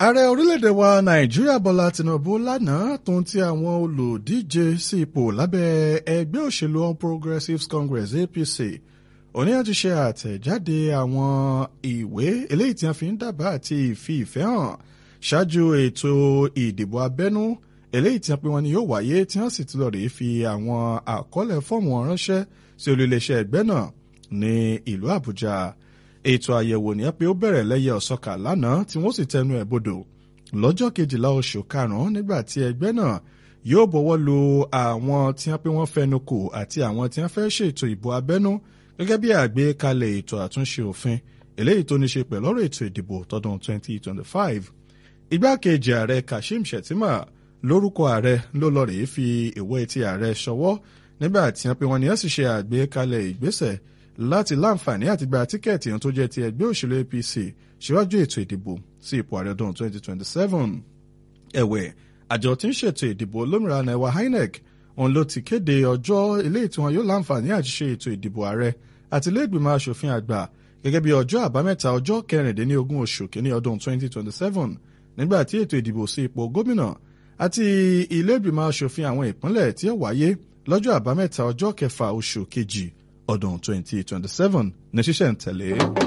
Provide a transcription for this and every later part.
ààrẹ orílẹ̀-èdè wa nàìjíríà bọ́lá tinubu lánàá tó ń ti àwọn olùdíje sí ipò lábẹ́ ẹgbẹ́ òṣèlú all progressives congress apc oníyàn ti ṣe àtẹ̀jáde àwọn ìwé eléyìí tí wọ́n fi ń dábàá àti ìfi ìfẹ́ hàn ṣáájú ètò ìdìbò abẹ́nú eléyìí tí wọ́n pe wọn ni yóò wáyé tí wọ́n sì ti lọ rèé fi àwọn àkọọ́lẹ̀ fọ́ọ̀mù ránṣẹ́ sí olú-iléeṣẹ́ ẹgbẹ́ náà ní ìlú àbújá ètò àyẹ̀wò ní pé ó bẹ̀rẹ̀ lẹ́yẹ ọ̀sọ́kà lánàá tí wọ́n sì tẹnu ẹ̀ bodò lọ́jọ́ kejìlá oṣù karùn-ún nígbà tí ẹgbẹ́ náà yóò bọ̀wọ́ lu àwọn tí wọ́n pé wọ́n fẹnu kò àti àwọn tí wọ́n fẹ́ ṣètò ìbò abẹ́nú gẹ́gẹ́ bí àgbékalẹ̀ ètò àtúnṣe òfin eléyìí tó ní ṣe pẹ̀lú ọ̀rọ̀ ètò ìdìbò tọdún 2025 igbákejì ààrẹ kashim shettima lórúkọ ààrẹ ló lọ rèé fi ìwé ti ààrẹ ṣọwọ́ nígbà tí wọ́n pé wọ́n ní ẹ̀ sì ṣe àgbékalẹ̀ ìgbésẹ̀ láti láǹfààní àti gba tíkẹ́ẹ̀tì tó jẹ́ ti ẹgbẹ́ òṣèlú apc síwájú ètò ìdìbò sí ipò ààrẹ ọdún 2027. ẹ̀wẹ̀ àjọ tí ń ṣètò ìdìbò olómìnira nàìwá inec òun ló ti kéde ọjọ́ eléyìí tí wọn yóò láǹfààní àti ṣe ètò ìdìbò ààrẹ àti ilé-ìgbìmọ̀ asòfin àgbà gẹ́gẹ́ bí ọjọ́ àbámẹ́ta ọjọ́ kẹrìndínlógún oṣù kínní ọdún 2027 nígbà tí ètò ìdìbò sí ipò gómìnà àti ilé-ìgbìmọ̀ asòfin àwọn ìpínlẹ̀ tí ó wáyé lọ́jọ́ àbámẹ́ta ọjọ́ kẹfà oṣù kejì ọdún 2027 ní ṣíṣẹ̀ ń tẹ̀lé.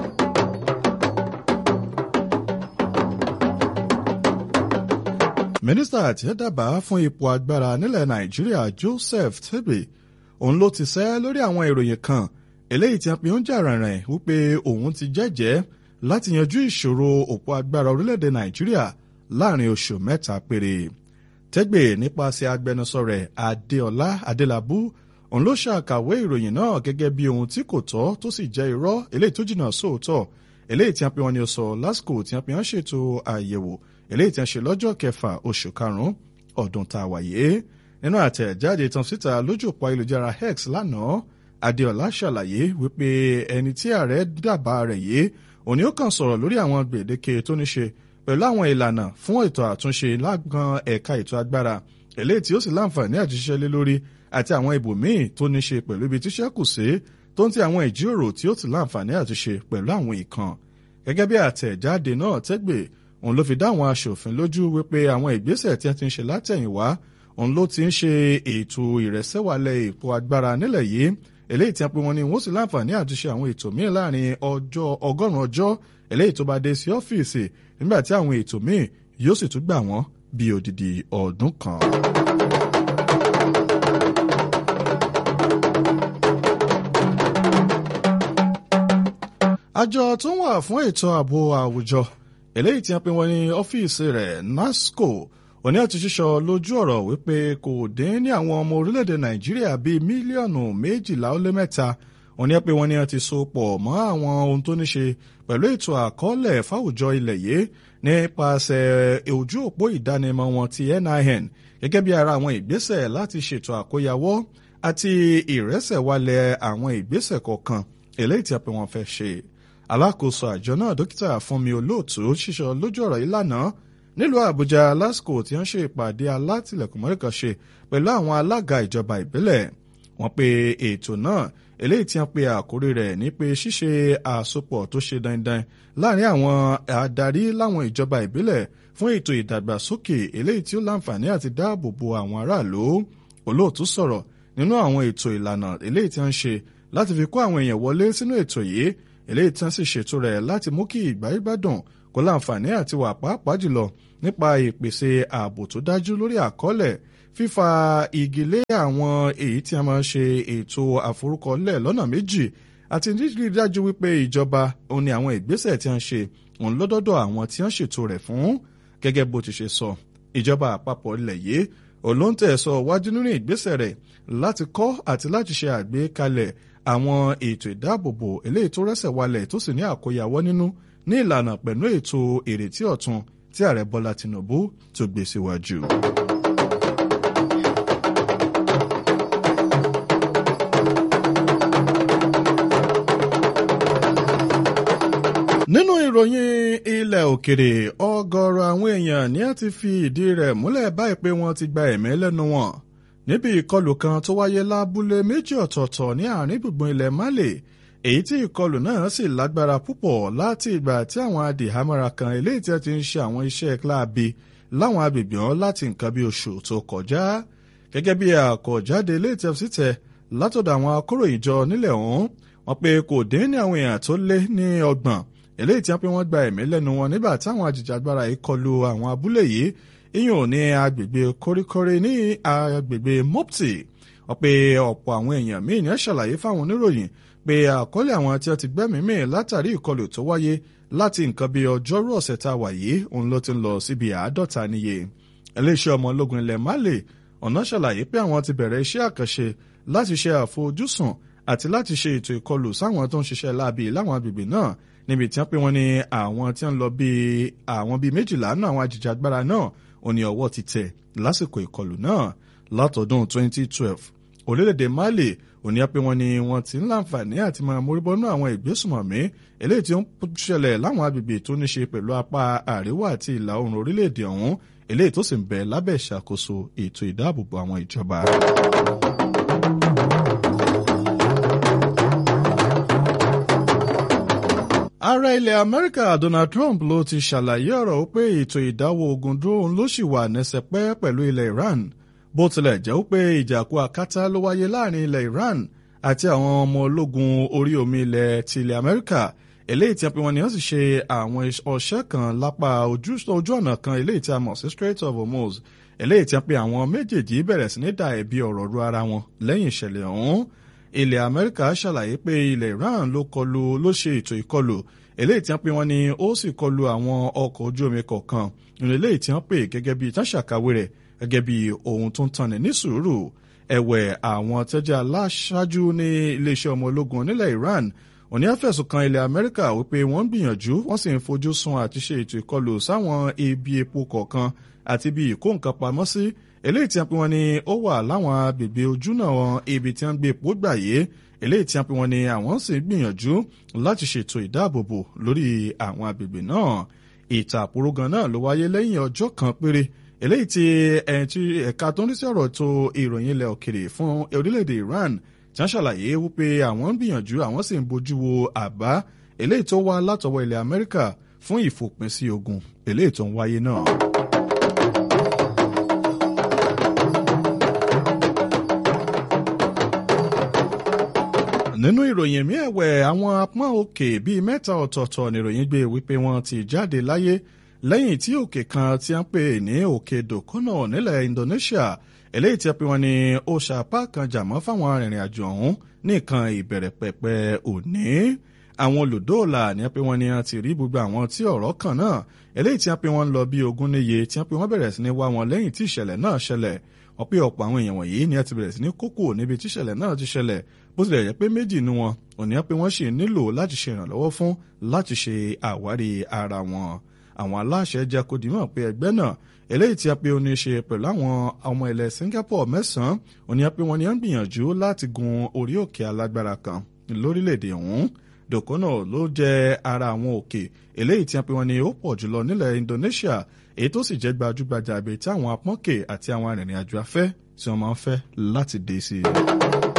mínísítà tí ó dábàá fún ipò agbára nílẹ̀ nàìjíríà joseph tebe òun ló ti sẹ́ lórí àwọn ìròyìn kan eléyìí tí a pè ń jà rìnrìn wípé òun ti jẹ́jẹ́ láti yanjú ìṣòro òpó agbára orílẹ̀-èdè nàìjíríà láàrin oṣù mẹ́ta péré tẹ́gbẹ̀ nípasẹ̀ agbẹnusọ rẹ̀ adéọlá adélábù òun ló ṣàkàwé ìròyìn náà gẹ́gẹ́ bí ohun tí kò tọ́ tó sì jẹ́ irọ́ eléyìí tó jìnnà sóòótọ́ eléyìí tí a pè wọ́n ní sọ lásìkò tí a pè wọ́n ṣètò àyẹ̀wò eléyìí tí a ṣe lọ́jọ́ kẹfà oṣù karùn-ún ọdún tá a wáyé nínú àtẹ̀jáde tán síta lójú òpó ayélujára x lánàá adéọlá ṣàlàyé wípé ẹni tí ààrẹ dábàá rẹ̀ yé òní ó kàn sọ̀rọ̀ lórí àwọn gbèdéke tó ní ṣe pẹ̀lú àwọn ìlànà fún ètò àtúnṣe lágbọn ẹ̀ka ètò agbára eléyìí tí ó sì láǹfààní àti ṣiṣẹ́ lé lórí àti àwọn ibòmíì tó ní ṣe pẹ̀lú ibi tíṣẹ́ kù sí tó ń ti àwọn ìjíròrò tí ó ti láǹfààní àti ṣe pẹ̀lú àwọn ìkan gẹ́gẹ́ bí àtẹ̀jáde náà tẹ́gbẹ̀ òun ló fi dá àwọn aṣòfin lójú wípé àwọn ìgbésẹ̀ tí wọ́n ti ń ṣe látẹ̀yìnwá òun ló ti ń ṣe ètò ìrẹsẹ̀wálẹ̀ èpo agbára nílẹ̀ yìí eléyìí tí wọ́n pe wọn ni wọ́n sì láǹfààní àti ṣe àwọn ètò míì láàrin ọjọ́ ọgọ́rùn-ún ọjọ́ eléyìí tó bá dé sí ọ́fíìsì nígbà tí àwọn ètò míì yóò sì tún gbà wọ́n bí odidi ọdún kan. àjọ tó ń wà fún ètò ààbò àwùjọ eléyìí tí wọ́n pe wọn ní ọ́fíìsì rẹ̀ nasco òní àti ṣíṣọ lójú ọ̀rọ̀ wípé kò dín ní àwọn ọmọ orílẹ̀-èdè nàìjíríà bíi mílíọ̀nù méjìlá ó lé mẹ́ta òní pé wọ́n ní wọ́n ti so pọ̀ mọ́ àwọn ohun tó ní ṣe pẹ̀lú ètò àkọọ́lẹ̀ fáwùjọ ilẹ̀ yìí nípasẹ̀ ojú òpó ìdánimọ̀ wọn ti NIN gẹ́gẹ́ bí ara àwọn ìgbésẹ̀ láti ṣètò àkóyawọ́ àti ìrẹsẹ̀wálẹ̀ àwọn ìgbésẹ̀ kọ̀ọ̀kan eléyìí tí a pè wọ́n fẹ́ ṣe alákòóso àjọ náà dókítà fúnmi olóòtú ṣíṣọ lójú ọ̀rọ̀ yìí lánàá nílùú àbújá lásìkò tí wọ́n ṣe ìpàdé alátìlẹ̀kùnmọ́ríkan ṣe pẹ̀lú àwọn alága ìjọba ìbílẹ̀ wọ́n pe ètò náà eléyìí tí wọ́n pe àkórí rẹ̀ ní pé ṣíṣe àsopọ̀ tó ṣe dandan láàrin àwọn adarí láwọn ìjọba ìbílẹ̀ fún ètò ìdàgbàsókè eléyìí tí ó láǹfààní àti dáàbò bo àwọn aráàlú olóòtú sọ̀rọ̀ nínú àwọn ètò ìlànà eléyìí tí wọ́n ń ṣe láti fi kó àwọn èèyàn wọlé sínú ètò yìí eléyìí tí wọ́n sì ṣètò rẹ̀ láti mú kí ìgbáyébádùn kó láǹfààní àti wà pàápàá jùlọ nípa ìpèsè ààbò tó dájú lórí àkọọ́lẹ̀ fífa igi lé àwọn èyí tí a máa ń ṣe ètò àforúkọlẹ̀ lọ́nà méjì àti rírí dájú wípé ìjọba òun ni àwọn ìgbésẹ̀ tí wọ́n ṣe òun lọ́dọ́dọ̀ àwọn tí wọ́n ṣètò rẹ̀ fún gẹ́gẹ́ bó ti ṣe sọ ìjọba àpapọ̀ ilẹ̀ yìí olóńtẹ̀ sọ wájú nínú ìgbésẹ̀ rẹ̀ láti kọ́ àti láti ṣe àgbékalẹ̀ àwọn ètò ìdáàbòbò eléyìí tó rẹ́sẹ̀ walẹ̀ tó sì ní àkóyawọ́ nínú ní ìlànà pẹ̀lú ètò ìrètí ọ̀tun tí ààrẹ bọ́lá tinubu tó gbé síwájú. nínú ìròyìn ilẹ̀ òkèrè ọgọ́rọ̀ àwọn èèyàn ní a ti fi ìdí rẹ̀ múlẹ̀ báyìí pé wọ́n ti gba ẹ̀mí lẹ́nu wọn níbi ìkọlù kan tó wáyé lábúlé méjì ọ̀tọ̀ọ̀tọ̀ ní àárín gbùngbùn ilẹ̀ Mali èyí tí ìkọlù náà sì lágbára púpọ̀ láti ìgbà tí àwọn adìhámọ́ra kan eléyìí tí wọ́n ti ń ṣe àwọn iṣẹ́ kíláàbí láwọn agbègbè wọn láti nǹkan bí oṣù tó kọjá gẹ́gẹ́ bí àkọ̀jáde ilé ìtẹ́fsí tẹ̀ látọ̀dọ̀ àwọn akóròyìn jọ nílẹ̀ ọ̀hún wọ́n pé kò dín ní àwọn èèyàn tó lé ní ọgbọ̀n eléyìí tí wọ́n pé wọ́n gba ẹ̀mí lẹ́nu wọn nígbà táwọn ajìjàgbara yìí kọlu àwọn abúlé yìí iyùn ní agbègbè kóríkórí ní agbègbè mopti wọ́n pé ọ̀pọ̀ àwọn èèyàn míì ní ṣàlàyé fáwọn oníròyìn pé àkọlé àwọn tí wọ́n ti gbẹ́mìí mì látàrí ìkọlù tó wáyé láti nǹkan bíi ọjọ́rú ọ̀sẹ̀ tá a wà yìí òun ló ti ń lọ síbi àádọ́ta níye iléeṣẹ́ ọmọ ológun ilẹ̀ Mali ọ̀nà ṣàlàyé pé àwọn ti bẹ̀rẹ̀ iṣẹ́ àkànṣe láti ṣe àfojúsùn àti láti ṣe ètò ìkọlù sáwọn tó ń ṣiṣẹ́ láabi láwọn agbègbè náà níbi tí wọ́n pé wọ́n ní àwọn tí wọ́n lọ bíi àwọn bíi méjìlá náà àwọn ajìjàgbara náà ò ní ọwọ́ ti tẹ̀ lásìkò ìkọlù náà látọdún 2012 orílẹ̀-èdè Mali ò ní pé wọ́n ní wọ́n ti ń láǹfààní àti máa móríbọ́nú àwọn ìgbésùmọ̀mí eléyìí tí ó ń ṣẹlẹ̀ láwọn agbègbè tó ní ṣe pẹ̀lú apá àríwá àti ìlà oòrùn orílẹ̀-èdè ọ̀hún eléyìí tó sì ń bẹ lábẹ́ ìṣàkóso ètò ìdáàbòbò àwọn ìjọba. ààrẹ ilẹ̀ amẹ́ríkà donald trump ló ti ṣàlàyé ọ̀rọ̀ pé ètò ìdáwọ́ ogun dúró ló sì wà nẹ́sẹ̀pẹ́ pẹ̀lú ilẹ̀ iran bó tilẹ̀ jẹ́ pé ìjàkú akátá ló wáyé láàrin ilẹ̀ iran àti àwọn ọmọ ológun orí omi ilẹ̀ ti ilẹ̀ amẹ́ríkà eléyìí tí a pè wọ́n ní wọ́n sì ṣe àwọn ọṣẹ́ kan lápá ojú ọ̀nà kan eléyìí tí a mọ̀ sí Strait of Hormuz eléyìí tí a pè àwọn méjèèjì bẹ̀rẹ̀ sí ní da ẹ̀bi ọ̀rọ̀ ru ara wọn lẹ́yìn ìṣẹ̀lẹ̀ ọ̀hún ilẹ̀ amẹ́ríkà ṣàlàyé pé ilẹ̀ iran ló kọlù ló ṣe ètò ìkọlù eléyìí tí wọ́n pè wọ́n ní ó sì kọlù àwọn ọkọ̀ ojú omi kọ̀ọ̀kan nínú eléyìí tí wọ́n pè gẹ́gẹ́ bí tán ṣàkàwé rẹ̀ gẹ́gẹ́ bí ohun tó ń tanni ní sùúrù ẹ̀wẹ̀ àwọn tẹ́jẹ́ aláṣáájú ní iléeṣẹ́ ọmọ ológun nílẹ̀ iran òní àfẹ̀sùn kan ilẹ̀ amẹ́ríkà wípé wọ́n ń gbìyànjú wọ́n sì ń fojú sun àti ṣe ètò ìkọlù sáwọn ibi epo kọ̀ọ̀kan àti ibi ìkó nǹkan pamọ́ sí eléyìí tí wọ́n pe wọ́n ní ó wà láwọn agbègbè ojúnà ibi tí wọ́n gbé epo gbà yé eléyìí tí wọ́n pe wọ́n ní àwọn sì ń gbìyànjú láti ṣètò ìdáàbòbò lórí àwọn agbègbè náà ìtàkùrọ̀gàn náà ló wáyé lẹ́yìn ọjọ́ kan péré eléyìí tí ẹ̀ka tó ń rí sí ọ̀rọ̀ tó ìròyìn ilẹ̀ òkèrè fún orílẹ̀-èdè Iran tí wọ́n ṣàlàyé wípé àwọn ń gbìyànjú àwọn sì ń bójú wo àbá eléyìí tó wá látọwọ́ ilẹ̀ Amẹ́ríkà fún ìfòpin sí ogun eléyìí tó ń wáyé náà. nínú ìròyìn mi ẹ̀wẹ̀ àwọn apọ́n òkè bíi mẹ́ta ọ̀tọ̀ọ̀tọ̀ níròyìn gbé wípé wọ́n ti jáde láyé lẹ́yìn tí òkè kan tí a ń pè ní òkè dòkónà nílẹ̀ Indonesia eléyìí tí a pè wọ́n ní ó ṣàpá kan jàmọ́ fáwọn arìnrìn àjò ọ̀hún nìkan ìbẹ̀rẹ̀ pẹ̀pẹ̀ òní àwọn olùdóòlà ní a pè wọ́n ní a ti rí gbogbo àwọn tí ọ̀rọ̀ kàn náà eléyìí tí a pè wọ́n lọ bí ogún níye tí a pè wọ́n bẹ̀rẹ̀ sí ní wá wọn lẹ́yìn tí ìṣẹ̀lẹ̀ náà ṣẹlẹ̀ wọ́n pé ọ̀pọ̀ àwọn èèyàn wọ̀nyí ni a ti bẹ̀rẹ̀ sí ní kókó níbi tí ìṣẹ̀lẹ̀ náà ti ṣẹlẹ̀ bó tilẹ̀ jẹ́ pé méjì nu wọn òní á pé wọ́n sì nílò láti ṣe ìrànlọ́wọ́ fún láti ṣe àwárí ara wọn àwọn aláṣẹ jẹ́ kó dìímọ̀ pé ẹgbẹ́ náà eléyìí tí a pé ó ní ṣe pẹ̀lú àwọn ọmọ ilẹ̀ Singapore mẹ́sàn-án òní á pé wọ́n ní à ń gbìyànjú láti gun orí òkè alágbára kan lórílẹ̀‐èdè ọ̀hún dòkónà ló jẹ́ ara àwọn òkè eléyìí tí a pé wọ́n ní ó pọ̀ jùlọ nílẹ̀ Indonesia èyí tó sì jẹ́ gbajúgbajà àbẹ̀ tí àwọn apọ́nkè àti àwọn arìnrìn-àjò afẹ́ tí wọ́n máa ń fẹ́ láti dé sí i.